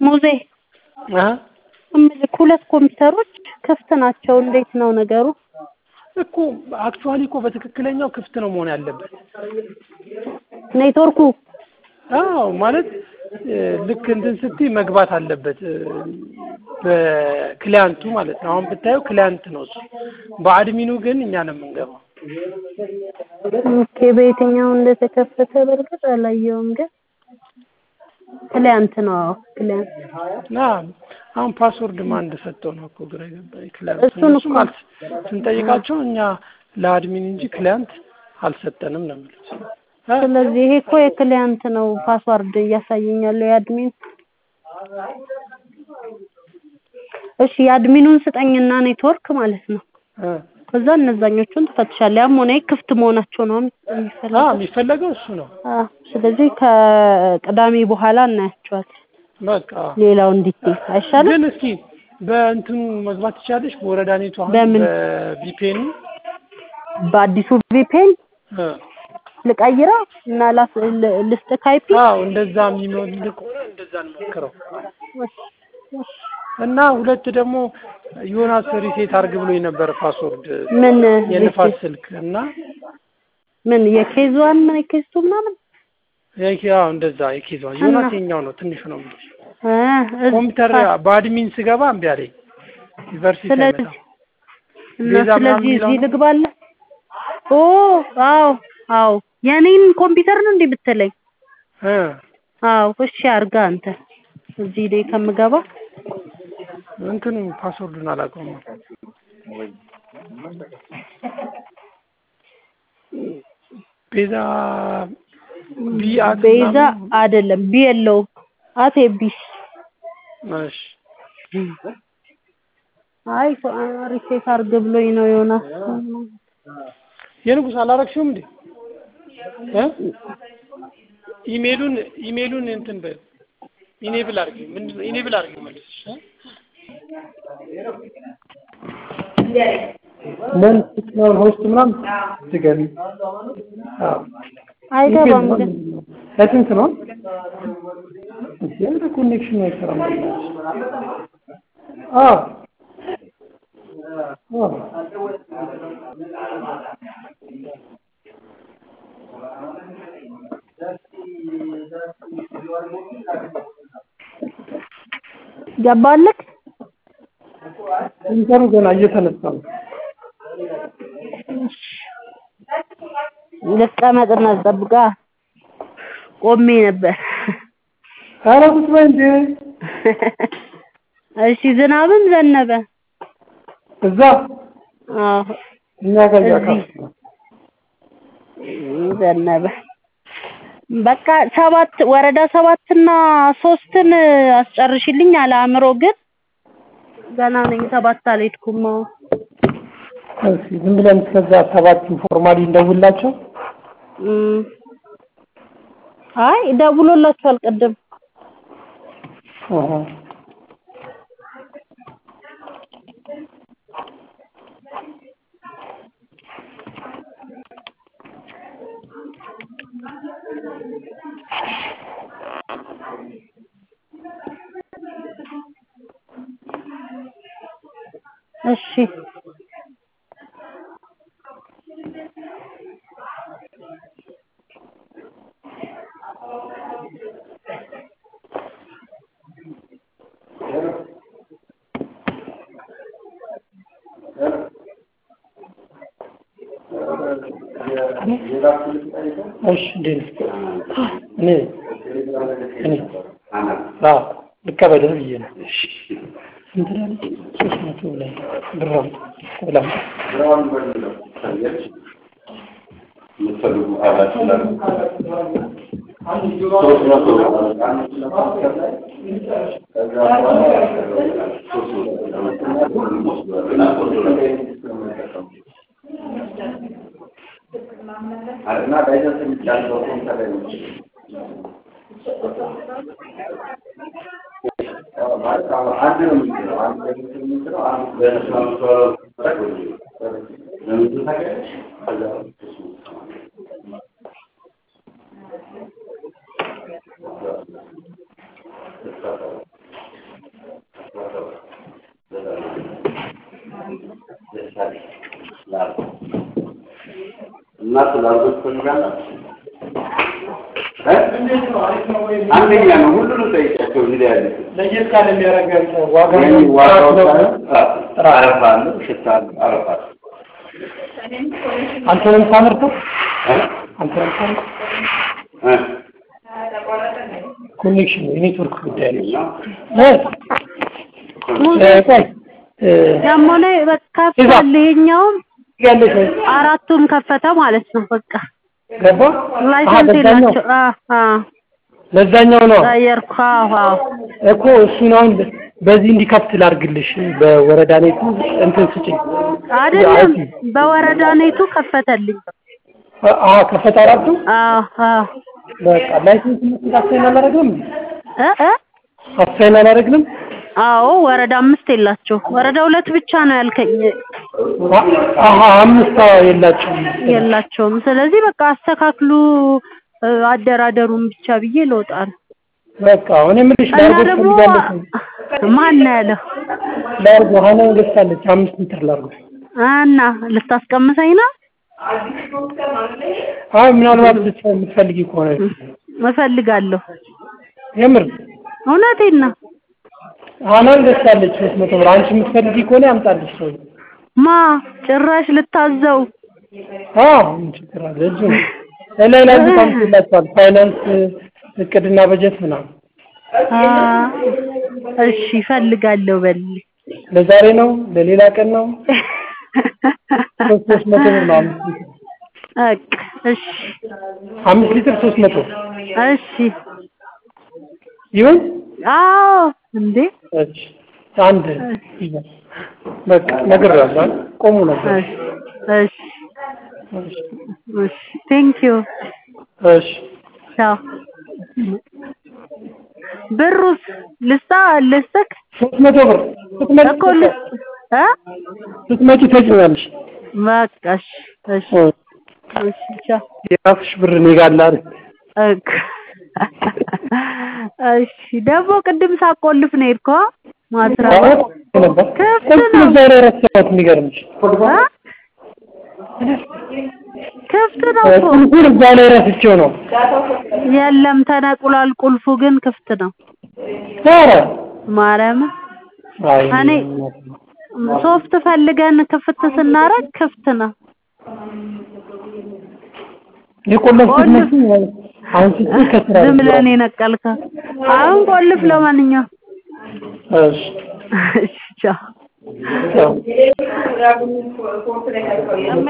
ሙዜ አሀ እምልህ ሁለት ኮምፒውተሮች ክፍት ናቸው። እንዴት ነው ነገሩ? እኮ አክቹዋሊ እኮ በትክክለኛው ክፍት ነው መሆን ያለበት። ኔትወርኩ አዎ ማለት እ፣ ልክ እንትን ስትይ መግባት አለበት እ፣ በክሊያንቱ ማለት ነው። አሁን ብታየው ክሊያንት ነው እሱ። በአድሚኑ ግን እኛ ነው የምንገባው። ኦኬ፣ በየትኛው እንደተከፈተ በእርግጥ አላየውም፣ ግን ክሊያንት ነው። አዎ ክሊያንት እና አሁን ፓስወርድ ማን እንደሰጠው ነው እኮ ግራ የገባኝ። ክሊያንት እሱን እሱም እኮ- አልስ ስንጠይቃቸው እኛ ለአድሚን እንጂ ክሊያንት አልሰጠንም ነው የሚሉት። እ? ስለዚህ ይሄ እኮ የክሊያንት ነው ፓስዋርድ እያሳየኛለሁ የአድሚን እሺ የአድሚኑን ስጠኝና ኔትወርክ ማለት ነው እ። ከዛ እነዛኞቹን ትፈትሻለህ ያም ሆነ ይህ ክፍት መሆናቸው ነው አ የሚፈልገው የሚፈለገው እሱ ነው። አዎ ስለዚህ ከቅዳሜ በኋላ እናያቸዋለን በቃ ሌላው እንዲቴል አይሻልም ግን እስኪ በእንትኑ መግባት ትችላለሽ። በወረዳ ኔቱ አሁን በምን? በቪፒኤኑ በአዲሱ ቪፔን ልቀይረው እና ላስ ል- ልስጥ ካይፒ አዎ እንደዛ የሚሞል ከሆነ እንደዛ እንሞክረው እና ሁለት ደግሞ ዮናስ ሪሴት አርግ ብሎ የነበረ ፓስወርድ ምን የንፋስ ስልክ እና ምን የኬዟን ምን የኬዝቱ ምናምን የኪ- አዎ እንደዛ የኬዟ ዮናስ የኛው ነው ትንሹ ነው የምልሽ። እ እዝ- ኮምፒውተር በአድሚን ስገባ እምቢ አለኝ። ዩኒቨርሲቲ ስለዚህ አይመጣም። እና ቤዛ ምናምን ስለዚህ የሚለው እዚህ ነው? ልግባለ ኦ አዎ አዎ የኔን ኮምፒውተር ነው እንዴ ብትለኝ እ አዎ እሺ አርጋ አንተ እዚህ ላይ ከምገባ እንትኑ ፓስወርዱን አላውቀውም። ቤዛ ቢአት ቤዛ አይደለም ቢ የለውም አቴ ቢስ እሺ አይ ሪሴት አርግ ብሎኝ ነው ዮናስ የንጉስ አላረግሽውም እንዴ እ ኢሜሉን ኢሜሉን እንትን በ ኢኔብል አድርጊ ምንድን ነው ኢኔብል አድርጊ መልስሽ እ ለን ስትኖር ሆስት ምናምን ትገቢ አዎ አይገባም ግን ለስንት ነው ያለ ኮኔክሽን አይሰራም አዎ አዎ ገባልክ ኢንተሩ ገና እየተነሳ ነው ልቀመጥና ጠብቃ ቆሜ ነበር ኧረ ቁጭ በይ እንዴ እሺ ዝናብም ዘነበ እዛ አዎ እኛ ጋር እዚህ እያካፍ ዘነበ በቃ ሰባት ወረዳ ሰባትና ሶስትን አስጨርሽልኝ አለ አእምሮ ግን ገና ነኝ ሰባት አልሄድኩም አዎ እሺ ዝም ብለን እስከዛ ሰባት ፎርማሊ እንደውላቸው እም። አይ ደውሎላችኋል ቅድም አሃ እሺ እሺ እንዴት ነህ? እኔ እኔ አዎ ልቀበልህ ብዬ ነው። እሺ ስንት ነው ያለኝ? ሶስት መቶ ላይ ብር አምጣ ብላ የምትፈልጉ ካላችሁ ሶስት መቶ እና ላይሰንስ የሚጫነው ኮምፒውተር ላይ ነው። ማለት አሁን አንድ ነው የሚችለው አንድ ለምስል የሚችለው አንድ ለነሱ አምስተዋለው ለምስል ታውቂያለሽ? ከዛ እሱ እና ስላልኩት ትፈልጋላችሁ እ? አንደኛ ነው ሁሉንም ጠይቃቸው እዚህ ላይ ያሉት ለየት ያለ የሚያደርጋቸው ዋጋ ይህን ዋጋው ነው። ሳይሆን ራሱ አረፋ አለው ሽታ አለው አረፋ አለው አንተ ነው የምታመርተው? እ? አንተ ነው የምታመርተው? እ? ኮኔክሽን የኔትወርክ ጉዳይ ነው። እና እ? እ፣ ቆይ እ፣ ደግሞ ላይ በቃ ከፍቷል። ይሄኛውም ያለሽ ወይ? አራቱም ከፈተ ማለት ነው። በቃ ገባ? አሀ፣ ላይሰንስ በዛኛው የላቸው። አ አ ለዛኛው ነው ቀየርኩ። አዎ አዎ እኮ እሱን አሁን በዚህ እንዲከፍት ላድርግልሽ በወረዳ ኔቱ እንትን ስጭኝ። አይደለም በወረዳ ኔቱ ከፈተልኝ። አሀ ከፈታ አራቱ አዎ አዎ በቃ ላይሰንስ መስጠት አሳይን አላደረግንም እንዴ? እ እ አሳይን አላደረግንም? አዎ ወረዳ አምስት የላቸው። ወረዳ ሁለት ብቻ ነው ያልከኝ አ- አሀ አምስት የላቸውም። የላቸውም። ስለዚህ በቃ አስተካክሉ እ፣ አደራደሩን ብቻ ብዬ ልወጣ ነው። በቃ አሁን የምልሽ እና ላርጎ ደግሞ ትፈልጋለች ማን ነው ያለው? ላርጎ ሀናን ገዝታለች አምስት ሊትር ላርጎ እና ልታስቀምሰኝ ነው? አሁን ምናልባት ልትፈ- የምትፈልጊ ከሆነ እፈልጋለሁ። የምር እውነቴን ነው። ሀናን ገዝታለች ሶስት መቶ ብር አንቺ የምትፈልጊ ከሆነ ያምጣልሽ ሰው ማ ጭራሽ ልታዘው አዎ ምን ችግር አለ እጁ ነው ላይ ላይ ታምጥላችኋል ፋይናንስ እቅድና በጀት ምናምን አ፣ እሺ እፈልጋለሁ በል ለዛሬ ነው ለሌላ ቀን ነው ሶስት ሶስት መቶ ብር ነው አምስት ሊትር በቃ እሺ አምስት ሊትር ሶስት መቶ እሺ ይሁን አዎ እንዴ እሺ አንድ ይዘን በቃ ነግሬዋለሁ ቆሙ ነበር እሺ እሺ እሺ ቴንክ ዩ እሺ ቻው ብሩስ ልስጣ ልስጥክ ሶስት መቶ ብር ስትመጪ እኮ ልስ እ ስትመጪ ተጭኛለሽ በቃ እሺ እሺ እሺ ቻው የራስሽ ብር እኔ ጋር አለ አይደል እክ እሺ ደግሞ ቅድም ሳቆልፍ ነው የሄድከው ማትራባ ነበር ክፍት ቁልፍ ነው እዛ ላይ ረሳሁት የሚገርምሽ እ? ክፍት ነው እኮ ቁልፉን እዛ ላይ ረስቼው ነው የለም ተነቁሏል ቁልፉ ግን ክፍት ነው ኧረ ማርያም አይ እኔ ሶፍት ፈልገን ክፍት ስናረግ ክፍት ነው የቆለፍኩት መስሎኝ አሁን ስትይ ከስራ ዝም ብለን የነቀልከው አሁን ቆልፍ ለማንኛውም እሺ እሺ ቻው ቻው